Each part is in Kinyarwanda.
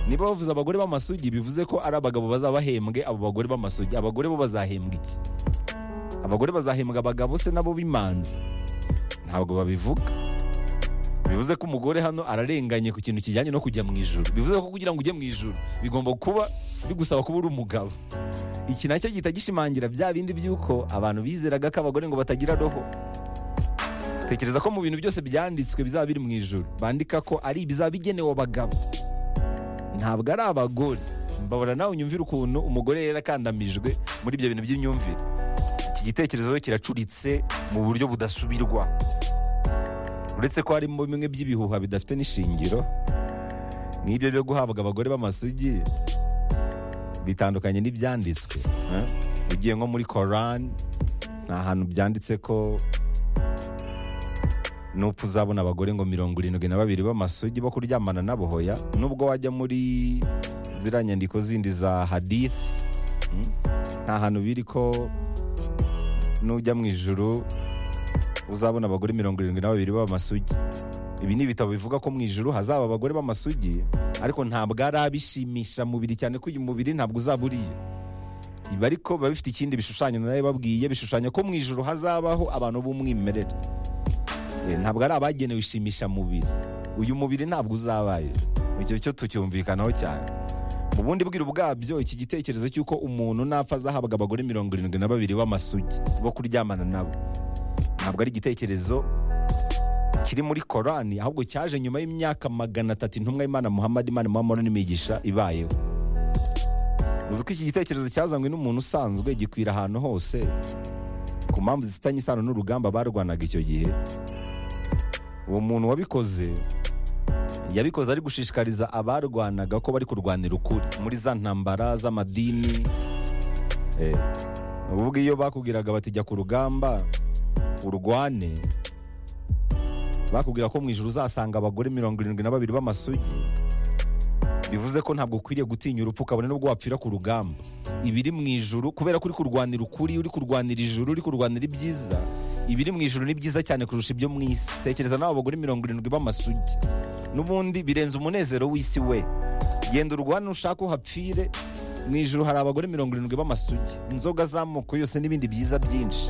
niba bavuze abagore b'amasugi bivuze ko ari abagabo bazaba bahembwe abo bagore b'amasugi abagore bo bazahembwa iki abagore bazahembwa abagabo se nabo b'imanzi ntabwo babivuga bivuze ko umugore hano ararenganye ku kintu kijyanye no kujya mu ijoro bivuze ko kugira ngo ujye mu ijoro bigomba kuba bigusaba kuba uri umugabo iki nacyo gihita gishimangira bya bindi by'uko abantu bizeraga ko abagore ngo batagira roho tekereza ko mu bintu byose byanditswe bizaba biri mu ijoro bandika ko ari ibizaba bigenewe abagabo ntabwo ari abagore mbabona nawe unyumvira ukuntu umugore yari akandamijwe muri ibyo bintu by'imyumvire iki gitekerezo kiracuritse mu buryo budasubirwa uretse ko harimo bimwe by'ibihuha bidafite n'ishingiro n'ibyo byo guhabwa abagore b'amasugi bitandukanye n'ibyanditswe eh? ugiye nko muri korani nta hantu byanditse ko n'upfa uzabona abagore ngo mirongo irindwi na babiri b'amasugi bo kuryamana nabo hoya nubwo wajya muri ziriya nyandiko zindi za hadithi mm? nta hantu biri ko nujya mu ijuru uzabona abagore mirongo irindwi na babiri b'amasugi ibi ni ibitabo bivuga ko mu ijuru hazaba abagore b'amasugi ariko ntabwo ari abishimisha mubiri cyane ko uyu mubiri ntabwo uzaba uriye ibi ariko biba bifite ikindi bishushanyo nayo babwiye bishushanya ko mu ijuru hazabaho abantu b'umwimerere Eh, ntabwo ari abagenewe ishimisha mubiri uyu mubiri ntabwo uzabaye icyo cyo tucyumvikanaho cyane mu bundi bwira bwabyo iki gitekerezo cy'uko umuntu napfa azahabwa abagore mirongo irindwi na babiri b'amasugi bo kuryamana nabo ntabwo ari igitekerezo kiri muri korani ahubwo cyaje nyuma y'imyaka magana atatu intumwa y'imana muhammad imana muhammad n'imigisha ibayeho uzi ko iki gitekerezo cyazanywe n'umuntu usanzwe gikwira ahantu hose ku mpamvu zifitanye isano n'urugamba barwanaga icyo gihe uwo muntu wabikoze yabikoze ari gushishikariza abarwanaga ko bari kurwanira ukuri muri za ntambara z'amadini Eh, ubwo iyo bakubwiraga bati jya ku rugamba urwane bakubwira ko mu ijoro uzasanga abagore mirongo irindwi na babiri b'amasugi bivuze ko ntabwo ukwiriye gutinya urupfu ukabona nubwo wapfira ku rugamba ibiri mu ijoro kubera ko uri kurwanira ukuri uri kurwanira ijoro uri kurwanira ibyiza ibiri mu ijoro ni byiza cyane kurusha ibyo mu isi tekereza nawe abagore mirongo irindwi b'amasugi n'ubundi birenze umunezero w'isi we genda urwane ushake uhapfire mu ijoro hari abagore mirongo irindwi b'amasugi inzoga z'amoko yose n'ibindi byiza byinshi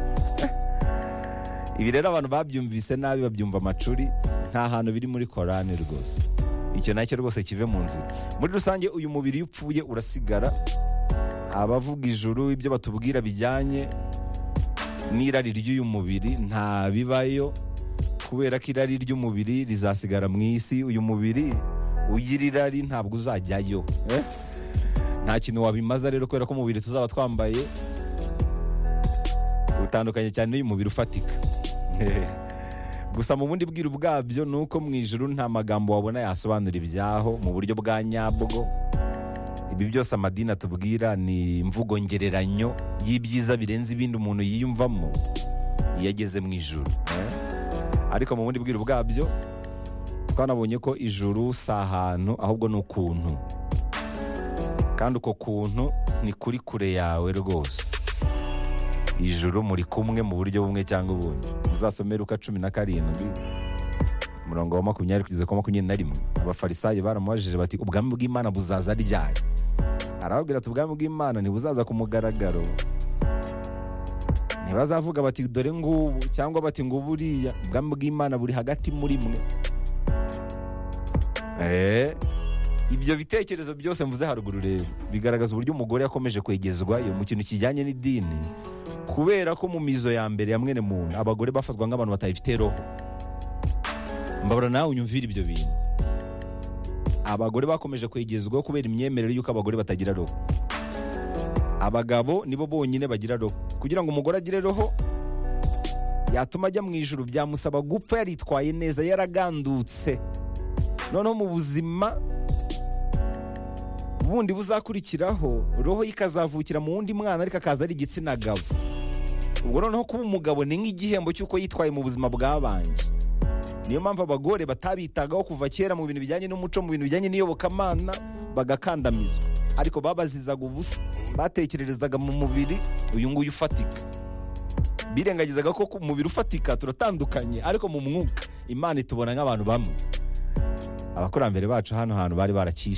ibi rero abantu babyumvise nabi babyumva amacuri nta hantu biri muri korani rwose icyo nacyo rwose kive mu nzira muri rusange uyu mubiri iyo upfuye urasigara abavuga ijuru ibyo batubwira bijyanye n'irari ry'uyu mubiri nta bibayo kubera ko irari ry'umubiri rizasigara mu isi uyu mubiri ugira irari ntabwo uzajyayo eh? nta kintu wabimaza rero kubera ko umubiri tuzaba twambaye utandukanye cyane n'uyu mubiri ufatika gusa mu bundi bwiru bwabyo ni uko mu ijuru nta magambo wabona yasobanura ibyaho mu buryo bwa nyabwo ibi byose amadini atubwira ni imvugo ngereranyo y'ibyiza birenze ibindi umuntu yiyumvamo iyo ageze mu ijuru eh? ariko mu bundi bwiru bwabyo twanabonye ko ijuru si ahantu ahubwo ni ukuntu kandi uko kuntu ni kuri kure yawe rwose ijuru muri kumwe mu buryo bumwe cyangwa ubundi muzasomere uka cumi na karindwi umurongo wa makumyabiri kugeza ku wa makumyabiri na rimwe abafarisayo baramubajije bati ubwami bw'imana buzaza ryari arababwira ati ubwami bw'imana ntibuzaza ku mugaragaro ntibazavuga bati dore ngubu cyangwa bati ngo buriya ubwami bw'imana buri hagati muri mwe Eh, ibyo bitekerezo byose mvuze haruguru rero bigaragaza uburyo umugore yakomeje kwegezwa iyo mu kintu kijyanye n'idini kubera ko mu mizo ya mbere ya mwene muntu abagore bafatwa nk'abantu batayifite roho mbabura nawe unyumvira ibyo bintu abagore bakomeje kwegezwa kubera imyemerere y'uko abagore batagira roho abagabo nibo bonyine bagira roho kugira ngo umugore agire roho yatuma ajya mu ijuru byamusaba gupfa yaritwaye neza yaragandutse noneho mu buzima bundi buzakurikiraho roho ye ikazavukira mu wundi mwana ariko akaza ari igitsina gabo ubwo noneho kuba umugabo ni nk'igihembo cy'uko yitwaye mu buzima bwabanje niyo mpamvu abagore batabitagaho kuva kera mu bintu bijyanye n'umuco mu bintu bijyanye n'iyobokamana bagakandamizwa ariko babazizaga ubusa batekererezaga mu mubiri uyu nguyu ufatika birengagizaga ko ku mubiri ufatika turatandukanye ariko mu mwuka imana itubona nk'abantu bamwe abakurambere bacu hano hantu bari baracyishe